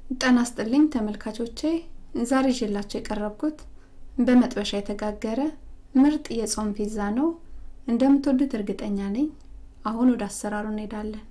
ጤና ይስጥልኝ ተመልካቾቼ ዛሬ ይዤላችሁ የቀረብኩት በመጥበሻ የተጋገረ ምርጥ የጾም ፒዛ ነው። እንደምትወዱት እርግጠኛ ነኝ። አሁን ወደ አሰራሩ እንሄዳለን።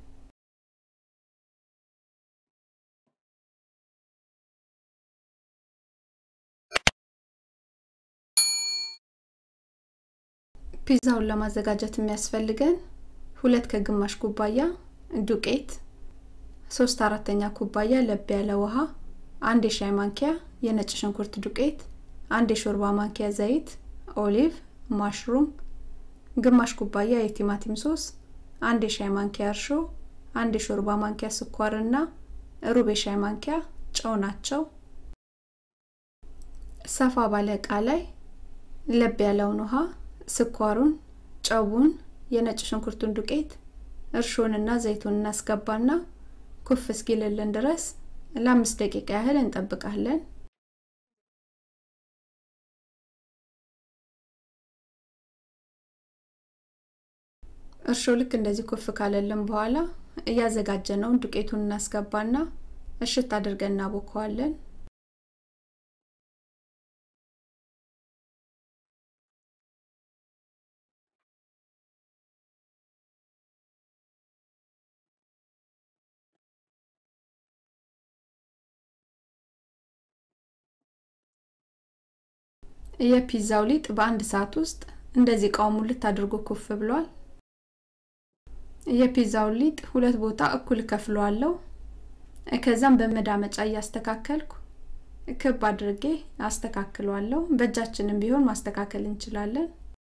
ፒዛውን ለማዘጋጀት የሚያስፈልገን ሁለት ከግማሽ ኩባያ ዱቄት፣ ሶስት አራተኛ ኩባያ ለብ ያለ ውሃ፣ አንድ የሻይ ማንኪያ የነጭ ሽንኩርት ዱቄት፣ አንድ የሾርባ ማንኪያ ዘይት፣ ኦሊቭ፣ ማሽሩም፣ ግማሽ ኩባያ የቲማቲም ሶስ፣ አንድ የሻይ ማንኪያ እርሾ፣ አንድ የሾርባ ማንኪያ ስኳርና ሩብ የሻይ ማንኪያ ጨው ናቸው። ሰፋ ባለ እቃ ላይ ለብ ያለውን ውሃ፣ ስኳሩን፣ ጨውን፣ የነጭ ሽንኩርቱን ዱቄት፣ እርሾንና ዘይቱን እናስገባና ኩፍ እስኪልልን ድረስ ለአምስት ደቂቃ ያህል እንጠብቃለን። እርሾ ልክ እንደዚህ ኩፍ ካለልን በኋላ እያዘጋጀነውን ዱቄቱን እናስገባና እሽት አድርገን እናቦከዋለን። የፒዛው ሊጥ በአንድ ሰዓት ውስጥ እንደዚህ እቃው ሙልት አድርጎ ኩፍ ብሏል። የፒዛውን ሊጥ ሁለት ቦታ እኩል ከፍለዋለሁ። ከዛም በመዳመጫ እያስተካከልኩ ክብ አድርጌ አስተካክለዋለሁ። በእጃችንም ቢሆን ማስተካከል እንችላለን።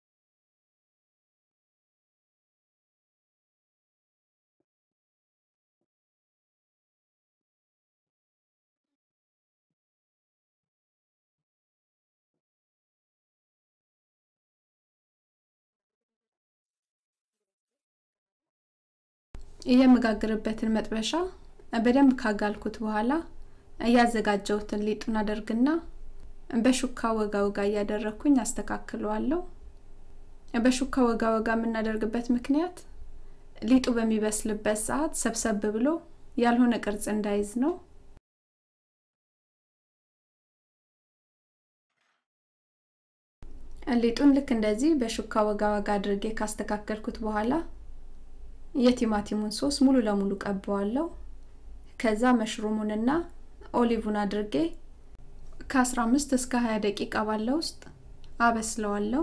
የምጋግርበትን መጥበሻ በደንብ ካጋልኩት በኋላ እያዘጋጀሁትን ሊጡን አደርግና በሹካ ወጋ ወጋ እያደረግኩኝ አስተካክለዋለሁ። በሹካ ወጋ ወጋ የምናደርግበት ምክንያት ሊጡ በሚበስልበት ሰዓት ሰብሰብ ብሎ ያልሆነ ቅርጽ እንዳይዝ ነው። ሊጡን ልክ እንደዚህ በሹካ ወጋ ወጋ አድርጌ ካስተካከልኩት በኋላ የቲማቲሙን ሶስ ሙሉ ለሙሉ ቀባዋለሁ። ከዛ መሽሩሙንና ኦሊቭን አድርጌ ከ15 እስከ 20 ደቂቃ ባለው ውስጥ አበስለዋለሁ።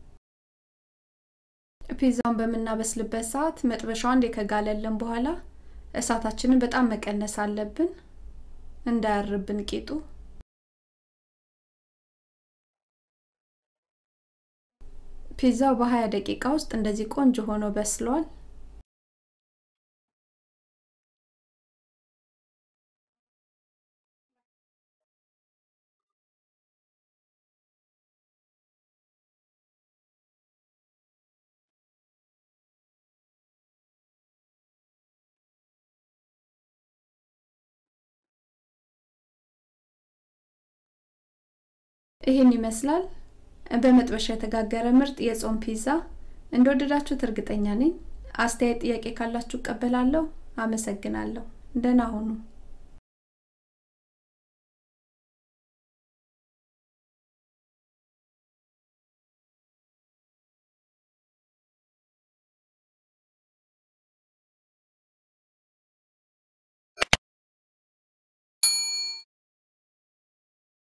ፒዛውን በምናበስልበት ሰዓት መጥበሻው አንዴ ከጋለልን በኋላ እሳታችንን በጣም መቀነስ አለብን፣ እንዳያርብን ቂጡ። ፒዛው በ20 ደቂቃ ውስጥ እንደዚህ ቆንጆ ሆኖ በስሏል። ይህን ይመስላል በመጥበሻ የተጋገረ ምርጥ የጾም ፒዛ። እንደወደዳችሁት እርግጠኛ ነኝ። አስተያየት፣ ጥያቄ ካላችሁ እቀበላለሁ። አመሰግናለሁ። ደህና ሁኑ።